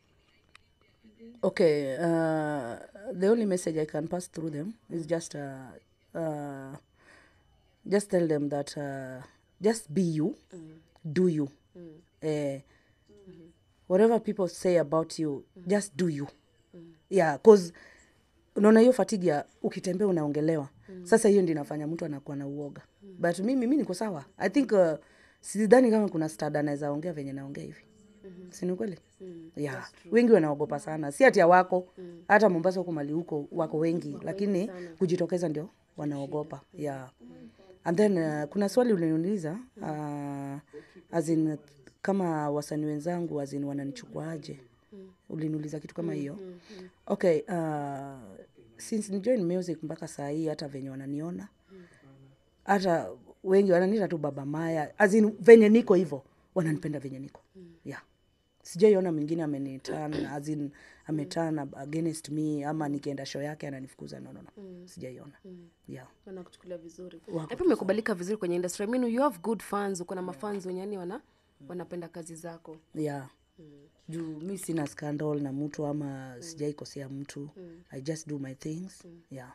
okay uh, the only message i can pass through them is just uh, uh, just tell them that uh, just be you do you Eh, whatever people say about you just do you yeah cause unaona hiyo fatigue ya ukitembea unaongelewa sasa hiyo ndio inafanya mtu anakuwa na uoga but mimi mi niko sawa i think uh, sidhani kama kuna stada anaweza ongea venye naongea hivi si ni kweli yeah. wengi wanaogopa sana si ati wako hata mombasa huko mali huko wako wengi lakini kujitokeza ndio wanaogopa yeah. and then uh, kuna swali uliniuliza uh, as in, kama wasanii wenzangu azin wananichukuaje uliniuliza kitu kama hiyo okay uh, since ni join music mpaka saa hii hata venye wananiona hata wengi wananiita tu baba maya azin venye niko hivyo wananipenda venye niko yeah sijaiona mwingine amenitan azin ametan against me ama nikienda show yake ananifukuza no, no, no. sijaiona yeah wanakuchukulia vizuri Wako na pia umekubalika vizuri kwenye industry I mean, you have good fans uko na mafans wenye yani wana wanapenda kazi zako yeah juu mi sina scandal na mtu ama sijaikosea mtu i just do my things yeah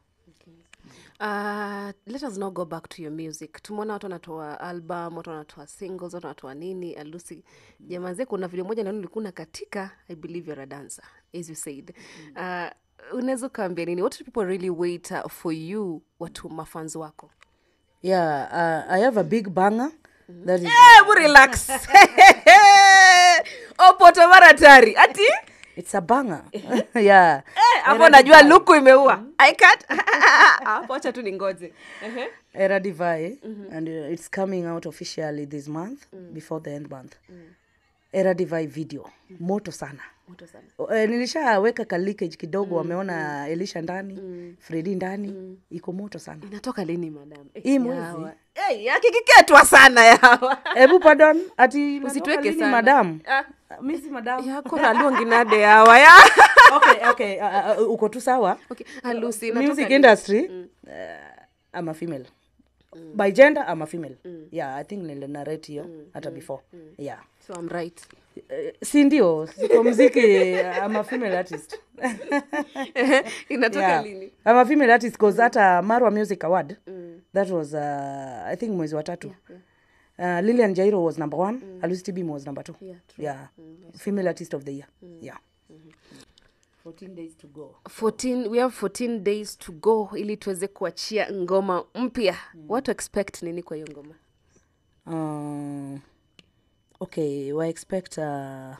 Uh, let us now go back to your music tumeona watu wanatoa album watu wanatoa singles watu wanatoa nini alusi jamaze kuna video moja naona ulikuwa na katika i believe you're a dancer as you said uh, unaweza ukaambia nini what do people really wait uh, for you watu mafans wako yeah uh, i have a big banger that is Hebu relax opoto mara tari ati it's a banger yeah hapo najua luku imeua I can't. hapo acha tu ningoje Ehe. era divai and uh, it's coming out officially this month before the end month era divai video moto sana moto sana O- eh, nilishaweka ka leakage kidogo wameona elisha ndani fredi ndani iko moto sana inatoka lini madam Eh, Hii mwezi. yawa. Eh, yakikiketwa sana yawa hebu pardon ati inatoka Usituweke lini, sana. madam Ah. mi si madam yako ralunginade yawa ya okay okay uh, uh, uko tu sawa okay. alusi inatoka music lini? industry uh, I'm a female by gender I'm a female yeah i think nilinarate hiyo hata before yeah so I'm right Eh, si ndio siko mziki I'm a female artist inatoka yeah. lini I'm a female artist cause hata marwa music award that was uh, i think mwezi wa tatu Uh, lilian jairo was number one mm. alusi tibim was number two Yeah, true. yeah female artist of the year yeah 14 days to go 14 we have 14 days to go ili tuweze kuachia ngoma mpya watu expect nini kwa hiyo ngoma uh, okay wa expect uh,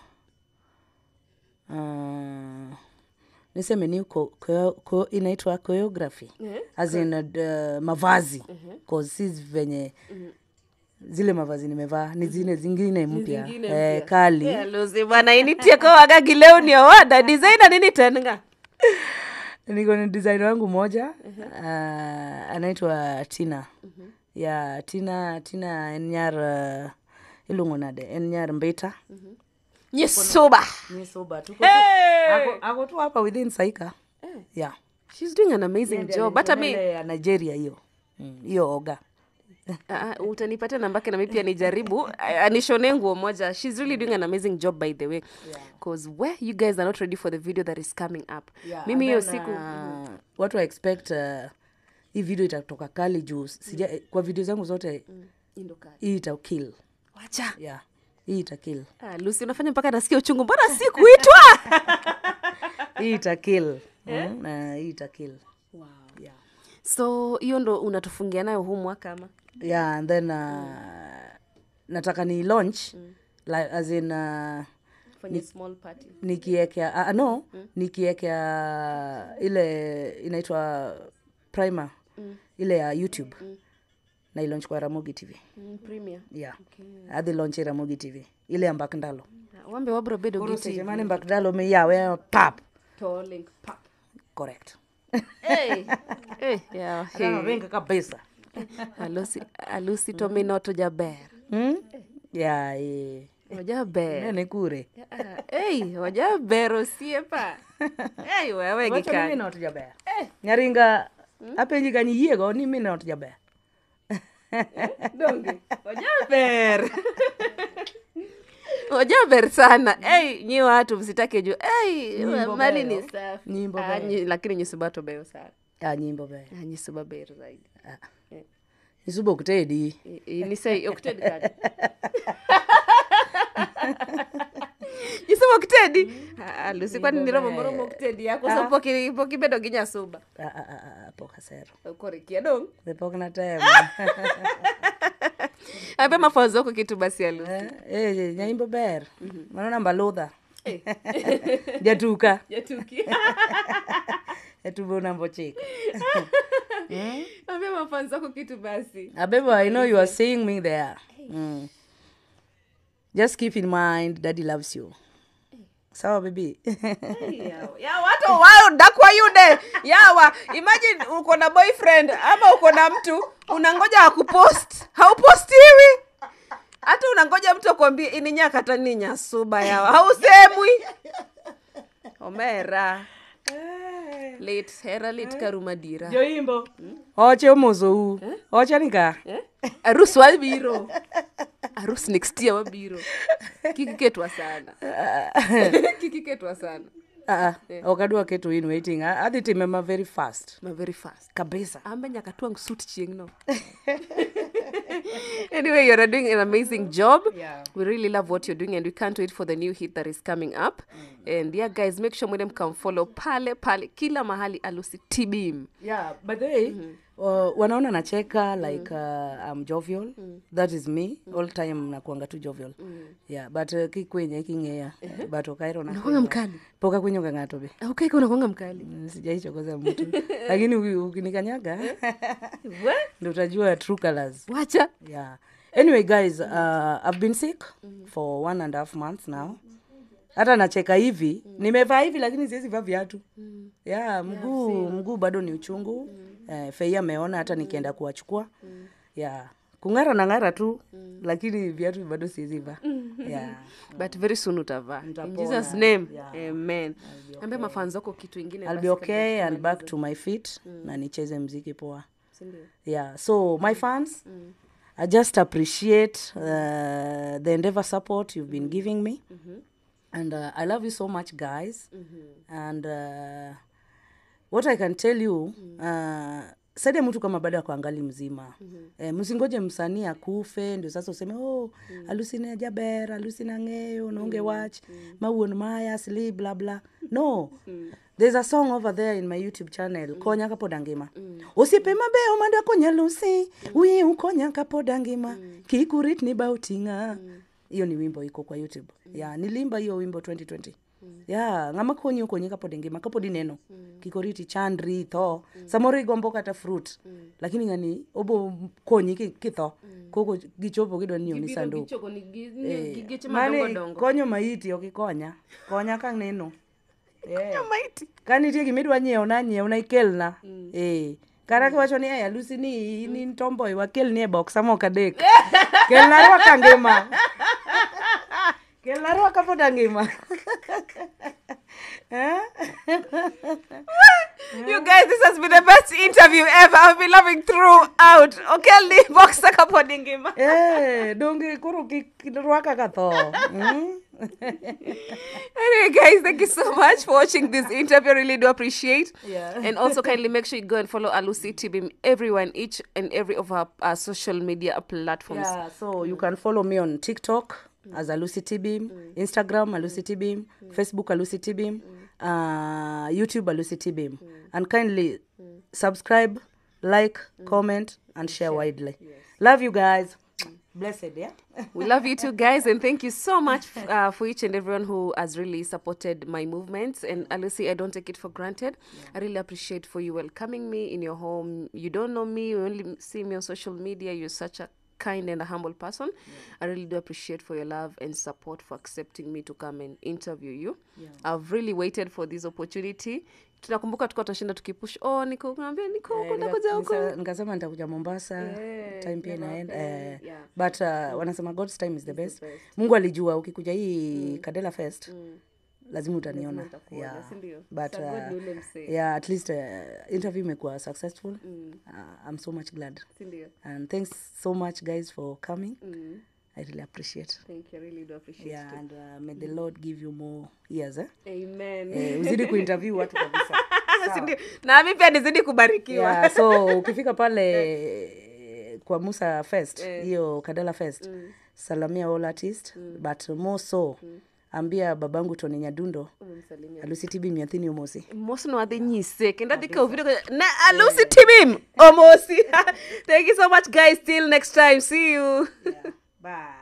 uh, niseme ni ko, ko, ko, inaitwa choreography as in uh, mavazi cause si venye zile mavazi nimevaa ni zile zingine mpya zingine eh, mpya. kali Eh, alusi bwana initieko wagagi leo ni awada designer nini tenga niko ni design wangu moja uh, anaitwa tina ya tina tina enyar uh, ilungonade enyar mbita nyesoba nisoba tuko ako, ako tu hapa within saika yeah she's doing an amazing job hata mi Ile ya nigeria hiyo Mm, hiyo oga Ah, ah, utanipatia nambake nami pia nijaribu Ah, anishone nguo moja shes really doing an amazing job by the way bcause where you guys are not ready for the video that is coming up mimi hiyo siku uh, watu wa expect uh, hii video itatoka kali juu sija kwa video zangu zote Indokali. hii ita kill wacha yeah hii ita kill ah, lusi unafanya mpaka nasikia uchungu mbona si kuitwa hii ita kill mm, na hii ita kill wow. yeah so hiyo ndo unatufungia nayo huu mwaka ama yeah and then uh, nataka ni launch like, as in uh, fanye small party nikiekea uh, no nikiekea ile inaitwa primer ile ya youtube na ilaunch kwa ramogi tv mm, premier yeah okay. adhi launch e ramogi tv ile ya mbak ndalo wambe wabro bedo koro giti seche mane mbak ndalo miyawe pap to link pap correct hey. hey, yeah, hey. anavenga kabisa alusi alusi to minoto jaber hmm? yeah, eh. ojaber nene kure ei ojaber osiepa ei wewe Wacho ni gikani minot jaber nyaringa apenji ka niyiego ni minot jaber donge ojaber ojaber sana ei nyi watu msitake juu ei Nyimbo mali beyo. ni safi Nyimbo Ah, beyo. nyi- lakini nyisubato beyo sana ah, nyimbo ber Ah, nyisuba ber zaidi isubo ok tedi I- i- nisei okted kadi nyisuba oktedi alusi kwani niromo moromo oktedi yako so poki poki bedo gi nyasuba Ah, ah, ah, ah, pok asero korikia dong be pok natemo abe mafunzo yako kitu basi alusi Eh, eh, nyaimbo ber mano namba ludha jatuka jatuki jatubo namba ochiko abe mafunzo yako kitu basi abebo i know you are seeing me there mm. just keep in mind daddy loves you sawa baby yawa ya watu wao dakwa yude yawa imagine uko na boyfriend ama uko na mtu unangoja akupost haupostiwi hata unangoja mtu akwambie ininyakata ni nyasuba yawa hausemwi omera lit hera lit karuma dira joimbo oche omosou oche nika Eh? arus wabiro arus next year wabiro kikiketwa sana kikiketwa sana Ah, ah, ok adwa keto in waiting Ah, adhi time ma very fast ma very fast kabisa ambe nyaka twang suit chieng no anyway you're doing an amazing job Yeah. we really love what you're doing and we can't wait for the new hit that is coming up and yeah guys make sure mwende mkamfollow pale pale kila mahali alusi tbm yeah but they uh, wanaona nacheka like uh, I'm jovial that is me all time nakuanga tu jovial yeah but uh, kikwenye king'eya but okairo na nakwanga mkali pok akwinyoga ng'ato be aukaika unakwanga mkali Mm, sijaichokoza mtu lakini uki- ukinikanyaga We? ndo utajua true colors wacha yeah anyway guys uh, i've been sick for one and a half months now hata nacheka hivi nimevaa hivi lakini siwezi vaa viatu yeah mguu mguu bado ni uchungu eh, fei ameona hata nikienda kuwachukua yeah kung'ara na ng'ara tu lakini viatu bado siwezi vaa yeah but very soon utavaa in Nitapona. jesus name Yeah. amen ambe mafanzo yako kitu ingine I'll basi be kabla okay and back to my feet na nicheze mziki poa si ndio? yeah so my fans i just appreciate uh, the endeavor support you've been giving me and uh, i love you so much guys and uh, what i can tell you uh, saide mtu kama bado akuangali mzima eh, msingoje msanii akufe ndio sasa useme oh alusina jaber alusina ng'eyo nonge wach mawuon maya sli bla bla no there's a song over there in my youtube channel konya kapod angima osiepe mabeyo madakonya lusi wiyi ukonya kapod angima kik uritni ba oting'a hiyo ni wimbo iko kwa youtube ya nilimba hiyo wimbo 2020 ya ng'ama konyi okonyi kapod ingima kapod ineno kik oriti chandri tho samoro igombo kata fruit lakini ng'ani obo konyi ki- kitho koko gichopo gidwa ni oni Gibiro sanduk gichoko ni gi- ni- Eh, gi geche mani madongo dongo konyo maiti ok ikonya konya ka neno Eh. maiti ka nitie gimidwa nyiewo na nyiew na ikelna eh kara kiwacho ni "Ey, alusi ni in in tomboy wakelni e boksa mok adek kelna rwaka ngima kelna rwaka pod angima Eh? You guys, this has been the best interview ever. I've been loving throughout. Okelni boxa kapod ingima. Eh, donge koro kik rwaka ka tho Mm? Anyway, guys, thank you so much for watching this interview. I really do appreciate. Yeah. And also, kindly make sure you go and follow Alusi TBM everywhere in each and every of our, our social media platforms. Yeah, so you can follow me on TikTok as Alusi Tibim, Instagram Alusi Tibim, Facebook Alusi Tibim, uh, YouTube Alusi Tibim. And kindly subscribe like comment and share widely love you guys blessed yeah we love you too guys and thank you so much uh, for each and everyone who has really supported my movements and Alusi, i don't take it for granted i really appreciate for you welcoming me in your home you don't know me you only see me on social media you're such a kind and a humble person i really do appreciate for your love and support for accepting me to come and interview you i've really waited for this opportunity tunakumbuka tukuwa tunashinda tukipush oh niko naambia niko huko ndakuja huko Nika- nikasema nitakuja mombasa Yeah, time pia never inaenda happened. eh, Yeah. but uh, wanasema god's time is the best best. mungu alijua ukikuja hii kadela fest lazima utaniona utakuona, yeah. si ndio? but Sa God uh, ni ule msee. yeah at least uh, interview imekuwa successful uh, i'm so much glad Si ndio? and thanks so much guys for coming i really appreciate thank you i really do appreciate yeah and uh, may the lord give you more years eh? amen eh, uzidi kuinterview watu kabisa Si ndio? nami pia nizidi kubarikiwa yeah, so ukifika pale kwa musa fest hiyo kadala fest salamia all artist but more so ambia babangu tony nyadundo Umemsalimia. alusitibi miathini umosi mosi nowadhi nyise kendo adhi kawo video ko- na alusi timim omosi thank you so much guys till next time see you bye